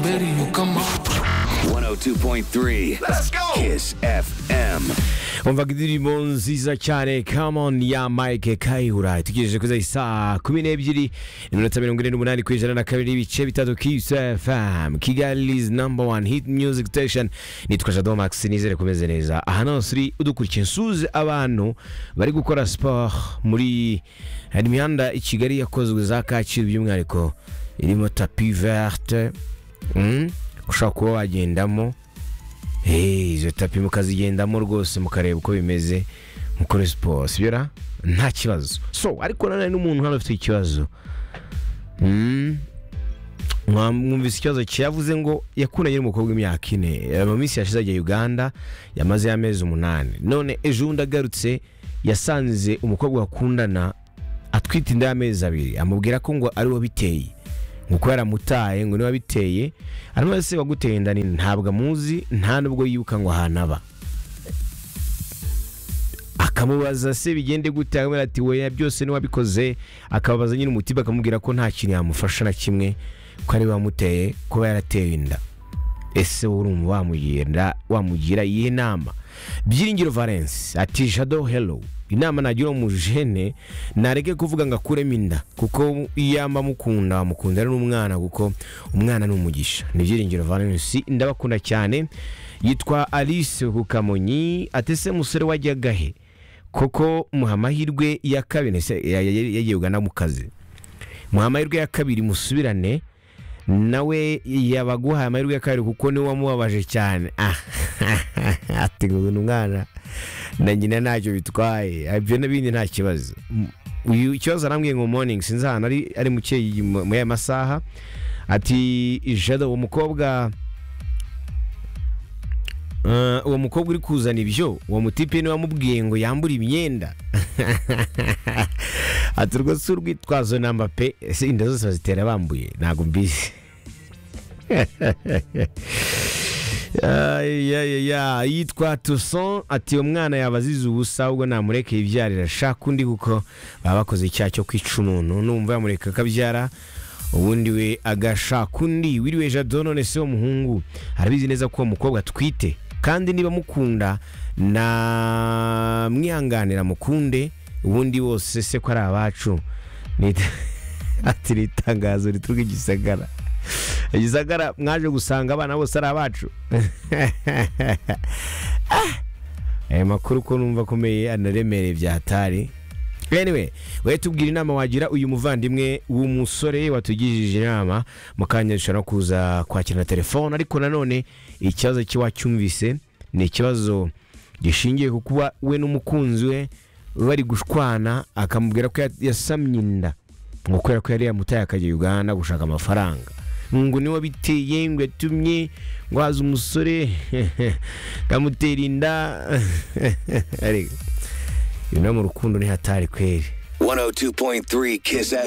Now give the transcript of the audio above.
Baby, you come on. 102.3 Let's go. Kiss FM. umvaga indirimbo nziza cyane kamoni ya mike kayihura tugejeje kuri saa kumi n'ebyiri iminota mirongo ine n'umunani ku ijana na kabiri ibice bitatu kisfm kigali's number one hit music station nitwa jado max nizere kumeze neza ahantu hose uri udukurikiye nsuze abantu bari gukora siporo muri hari imihanda i kigali yakozwe za kacyiru by'umwihariko irimo tapi verte mm? ushobora kuba wagendamo Hey, izo tapi mukazigendamo rwose mukareba uko bimeze mukore siporo sibyo ra nta kibazo so ariko nanone n'umuntu hano ufite ikibazo Mm. Mwa- mwumvise ikibazo cye yavuze ngo yakundanye n'umukobwa w'imyaka ine Eh, mu minsi yashize agiye uganda yamaze amezi umunani none ejo bundi agarutse yasanze umukobwa bakundana atwite inda y'amezi abiri amubwira ko ngo ari we biteye ngo kuba yaramutaye ngo niba biteye arimo se waguteye inda nini ntabwo amuzi nta nubwo yibuka ngo ahantu aba akamubaza se bigende gute akamubwira ati weya byose niwabikoze akababaza nyine umutima akamubwira ko nta kintu yamufasha na kimwe ko ari we wamuteye kuba yarateye inda ese wowe urumva wamugira wamugira iyihe nama byiringiro valence ati jado hello inama nagira uwo mujene nareke kuvuga ngo akuremo inda kuko iyamba mukunda wamukunda ari n'umwana kuko umwana ni umugisha ni byiringiro valence ndabakunda cyane yitwa alice kukamonyi atese musore wajyaga he koko muha amahirwe ya kabiri ese ya- ya- ya- yagiye ugana mu kazi muha amahirwe ya kabiri musubirane nawe yabaguhaye amahirwe ya kabiri kuko niwe wamubabaje cyane Ah, ati ngo ni umwana na nyina ntacyo bitwaye ibyo n'ibindi nta kibazo M- uyu ikibazo arambwiye ngo morning sinzi ahantu ari ari mu cyeyi mu- muri aya masaha ati jado uwo mukobwa Eh, uwo mukobwa uri kuzana ibyo uwo mutipe niwe wamubwiye ngo yambure imyenda ati urwo si urwitwazo namba pe ese inda zose bazitera bambuye ntabwo mbizi Ay, ya, ya, ya. yitwa tuson ati umwana yaba azize ubusa ahubwo namureke yibyarira shaka undi kuko baba bakoze icyaha cyo kwica umuntu numva yamureka akabyara ubundi we agashaka undi wiriwe jado none se w'umuhungu arabizi neza ko uwo mukobwa atwite kandi niba mukunda na mwihanganira mukunde ubundi bose se ko ari abacu Nita- ati ni itangazo rituruka i gisagara I gisagara mwaje gusanga abana bose ari abacu aya makuru ko numva akomeye anaremereye byatari anyway we tubwira inama wagira uyu muvandimwe w'umusore watugirije inama mu kanya dushobora kuza kwakira na telefone ariko nanone ikibazo cye wacyumvise ni ikibazo gishingiye ku kuba we n'umukunzi we bari gushwana akamubwira ko ya- yasamye inda ngo kubera ko yari yamutaye akajya uganda gushaka amafaranga ngo niwe biteye ngo yatumye ngo haza umusore ngamutera inda Ariko, ibi no mu rukundo ntihatari kweri 102.3 Kiss